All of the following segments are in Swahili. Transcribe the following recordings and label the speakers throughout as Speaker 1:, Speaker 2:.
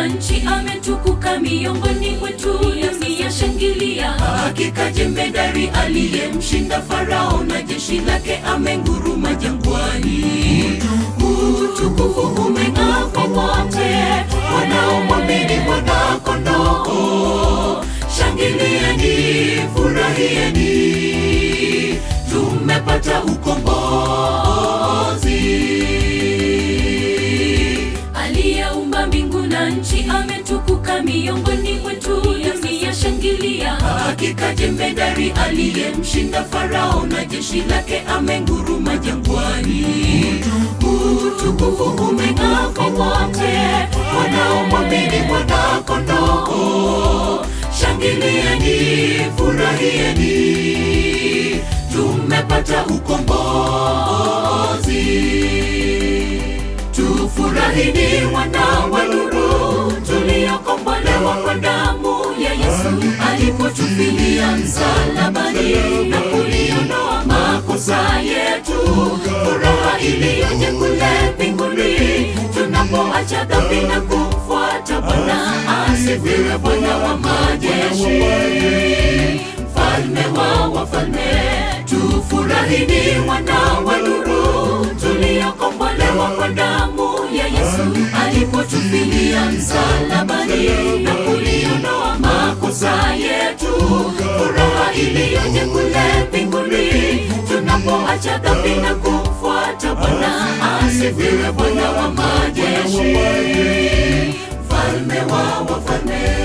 Speaker 1: nchi ametukuka miongoni mwetu, dunia shangilia. Hakika jemedari aliyemshinda Farao na jeshi lake amenguruma jangwani. Utukufu umeng'aa kwa wote wanaomwamini Mwana-Kondoo. Shangilieni, furahieni, tumepata ukombozi. Aliyeumba mbingu na nchi ametukuka miongoni mwetu, dunia shangilia. Hakika jemedari aliyemshinda Farao na jeshi lake amenguruma jangwani. Utukufu umeng'aa kwa wote wanaomwamini Mwana-Kondoo. Shangilieni, furahieni, tumepata ukombozi. Tufurahini wana wa nuru, tuliokombolewa kwa damu ya Yesu alipotufilia msalabani na kuliondoa makosa yetu. Furaha iliyoje kule mbinguni tunapoacha dhambi na kumfuata Bwana. Asifiwe Bwana wa majeshi, mfalme wa wafalme. Tufurahini wana wa nuru, tuliokombolewa kwa damu ya Yesu alipotufilia msalabani na kuliondoa makosa yetu. Furaha iliyoje kule mbinguni tunapoacha dhambi na kumfuata Bwana. Asifiwe Bwana wa majeshi, mfalme wa wafalme.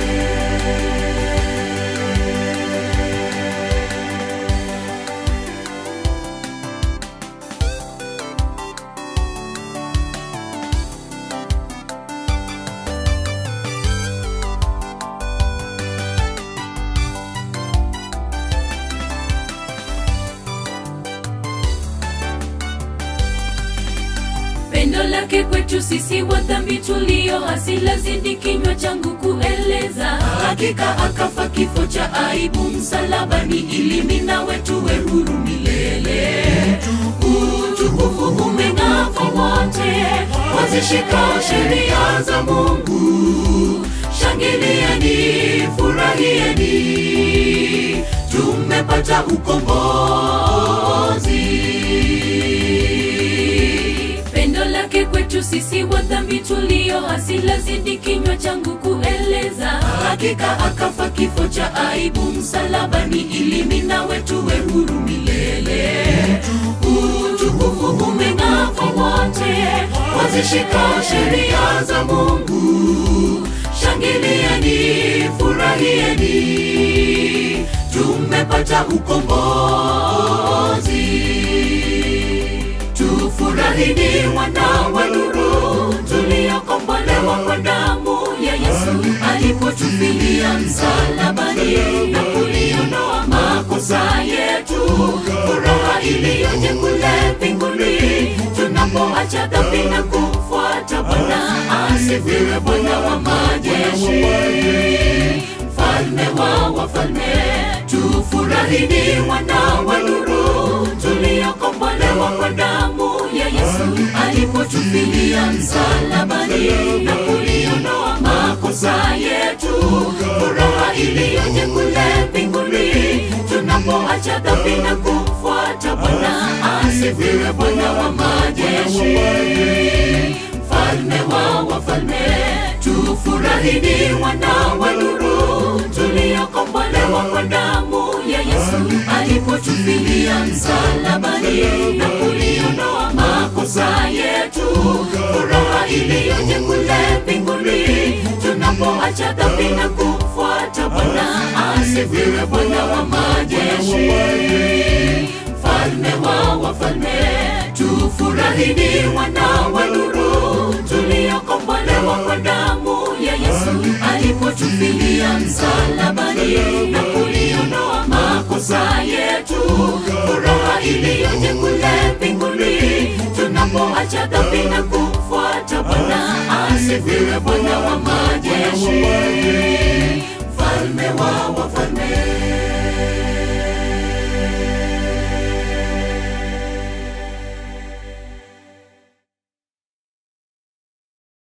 Speaker 1: Pendo lake kwetu sisi wa dhambi tulio hasi lazidi kinywa changu kueleza. Hakika akafa kifo cha aibu msalabani, ili mimi nawe tuwe huru milele. Utukufu umeng'aa kwa wote wazishikao sheria za Mungu. Shangilieni, furahieni, tumepata ukombozi. Pendo lake kwetu sisi wa dhambi tulio hasi lazidi kinywa changu kueleza. Hakika akafa kifo cha aibu msalabani, ili mimi nawe tuwe huru milele. Utukufu umeng'aa kwa wote wazishikao sheria za Mungu. Shangilieni, furahieni, tumepata ukombozi. Tufurahini wana wa nuru, tuliokombolewa kwa damu ya Yesu alipotufilia msalabani na kuliondoa makosa yetu. Furaha iliyoje kule mbinguni tunapoacha dhambi na kumfuata Bwana. Asifiwe Bwana wa majeshi, mfalme wa wafalme. Tufurahini wana wa nuru, tuliokombolewa kwa damu ya Yesu alipotufilia msalabani na kuliondoa makosa yetu. Furaha iliyoje kule mbinguni tunapoacha dhambi na kumfuata Bwana. Asifiwe Bwana wa majeshi, mfalme wa wafalme. Tufurahini wana wa nuru, tuliokombolewa kwa damu ya Yesu alipotufilia msalabani na kuliondoa makosa yetu. Furaha iliyoje kule mbinguni tunapoacha dhambi na kumfuata Bwana. Asifiwe Bwana wa majeshi, mfalme wa wafalme. Tufurahini wana wa nuru, tuliokombolewa kwa damu ya Yesu alipotufilia msalabani na kuliondoa makosa yetu. Furaha iliyoje kule mbinguni tunapoacha dhambi na kumfuata Bwana. Asifiwe Bwana wa majeshi, mfalme wa wafalme.